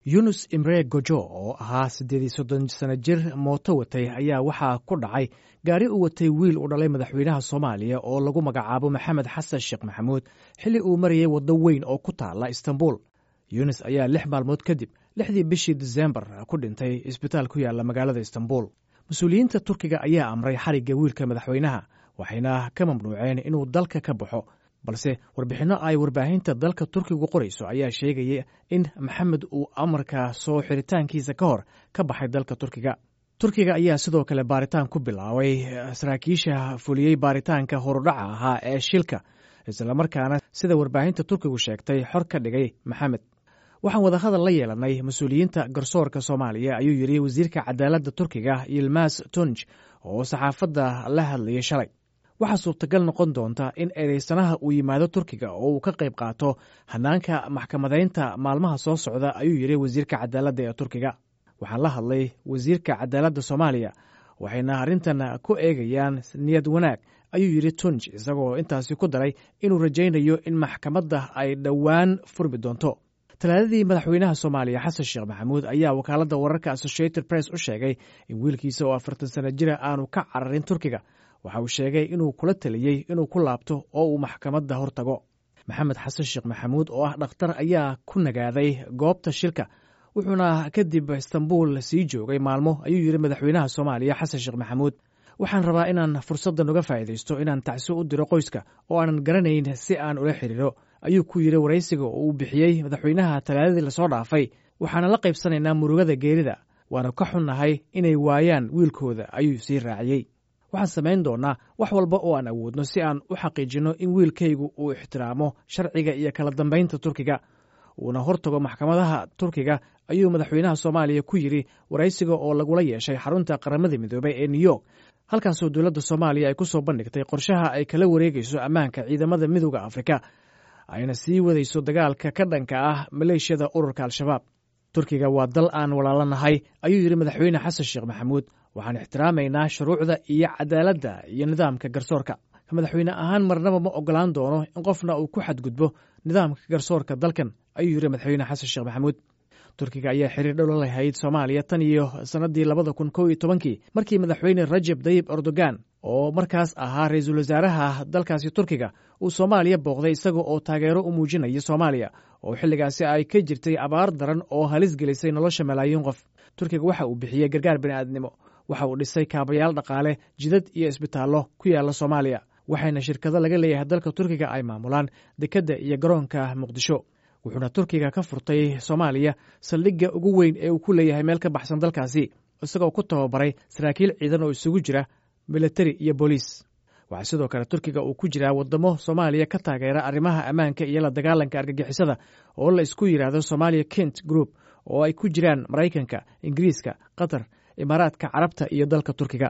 yunus imre gojo oo ahaa siddeed iyo soddon sano jir mooto watay ayaa waxaa ku dhacay gaari u watay wiil u dhalay madaxweynaha soomaaliya oo lagu magacaabo maxamed xasan sheekh maxamuud xilli uu marayay waddo weyn oo ku taala istanbul yunis ayaa lix maalmood kadib lixdii bishii disembar ku dhintay isbitaal ku yaala magaalada istanbul mas-uuliyiinta turkiga ayaa amray xarigga wiilka madaxweynaha waxayna ka mamnuuceen inuu dalka ka baxo balse warbixinno ay warbaahinta dalka turkigu qorayso ayaa sheegaya in maxamed uu amarka soo xiritaankiisa ka hor ka baxay dalka turkiga turkiga ayaa sidoo kale baaritaan ku bilaabay saraakiisha fuliyey baaritaanka horudhaca ahaa ee shilka islamarkaana sida warbaahinta turkigu sheegtay xor ka dhigay maxamed waxaan wadahadal la yeelanay mas-uuliyiinta garsoorka soomaaliya ayuu yidhi wasiirka cadaaladda turkiga yilmas tunj oo saxaafadda la hadlayay shalay waxaa suurtagal noqon doonta in eedeysanaha uu yimaado turkiga oo uu ka qayb qaato hanaanka maxkamadaynta maalmaha soo socda ayuu yidhi wasiirka cadaaladda ee turkiga waxaan la hadlay wasiirka cadaaladda soomaaliya waxayna arrintan ku eegayaan niyad wanaag ayuu yidhi tunj isagoo intaasi ku daray inuu rajaynayo in maxkamadda ay dhowaan furmi doonto talaadadii madaxweynaha soomaaliya xasan sheekh maxamuud ayaa wakaaladda wararka associated press u sheegay in wiilkiisa oo afartan sano jira aanu ka cararin turkiga waxa uu sheegay inuu kula taliyey inuu ku laabto oo uu maxkamadda hor tago maxamed xasan sheekh maxamuud oo ah dhakhtar ayaa ku nagaaday goobta shilka wuxuuna kadib istanbul sii joogay maalmo ayuu yidhi madaxweynaha soomaaliya xasan sheekh maxamuud waxaan rabaa inaan fursaddan uga faa'iidaysto inaan tacsi u diro qoyska oo aanan garanayn si aan ula xiriiro ayuu ku yidhi waraysiga oo uu bixiyey madaxweynaha talaadadii lasoo dhaafay waxaana la qaybsanaynaa murugada geerida waana ka xunnahay inay waayaan wiilkooda ayuu sii raaciyey waxaan samayn doonnaa wax walba oo aan awoodno si aan u xaqiijinno in wiilkaygu uu ixtiraamo sharciga iyo kala dambaynta turkiga uuna hortago maxkamadaha turkiga ayuu madaxweynaha soomaaliya ku yidhi waraysiga oo lagula yeeshay xarunta qaramada midoobey ee new york halkaasoo dowladda soomaaliya ay ku soo bandhigtay qorshaha ay kala wareegayso ammaanka ciidamada midooda afrika ayna sii wadayso dagaalka ka dhanka ah maleeshiyada ururka al-shabaab turkiga waa dal aan walaalanahay ayuu yidhi madaxweyne xasan sheekh maxamuud waxaan ixtiraamaynaa shuruucda iyo cadaaladda iyo nidaamka garsoorka madaxweyne ahaan marnaba ma ogolaan doono in qofna uu ku xadgudbo nidaamka garsoorka dalkan ayuu yidhi madaxweyne xasan sheekh maxamuud turkiga ayaa xiriir dhow la lahayd soomaaliya tan iyo sannaddii labada kun kow iyo tobankii markii madaxweyne rajab dayib erdogan oo markaas ahaa ra-iisul wasaaraha dalkaasi turkiga uu soomaaliya booqday isaga oo taageero u muujinaya soomaaliya oo xilligaasi ay ka jirtay abaar daran oo halis gelisay nolosha malaayiin qof turkiga waxa uu bixiyey gargaar bini'aadnimo waxa uu dhisay kaabayaal dhaqaale jidad iyo isbitaallo ku yaala soomaaliya waxayna shirkado laga leeyahay dalka turkiga ay maamulaan dekedda iyo garoonka muqdisho wuxuuna turkiga ka furtay soomaaliya saldhigga ugu weyn ee uu ku leeyahay meel ka baxsan dalkaasi isagoo ku tababaray saraakiil ciidan oo isugu jira militari iyo booliis waxaa sidoo kale turkiga uu ku jiraa waddamo soomaaliya ka taageera arrimaha ammaanka iyo la dagaalanka argagixisada oo la isku yidhaahdo somalia kent group oo ay ku jiraan maraykanka ingiriiska qatar imaaraadka carabta iyo dalka turkiga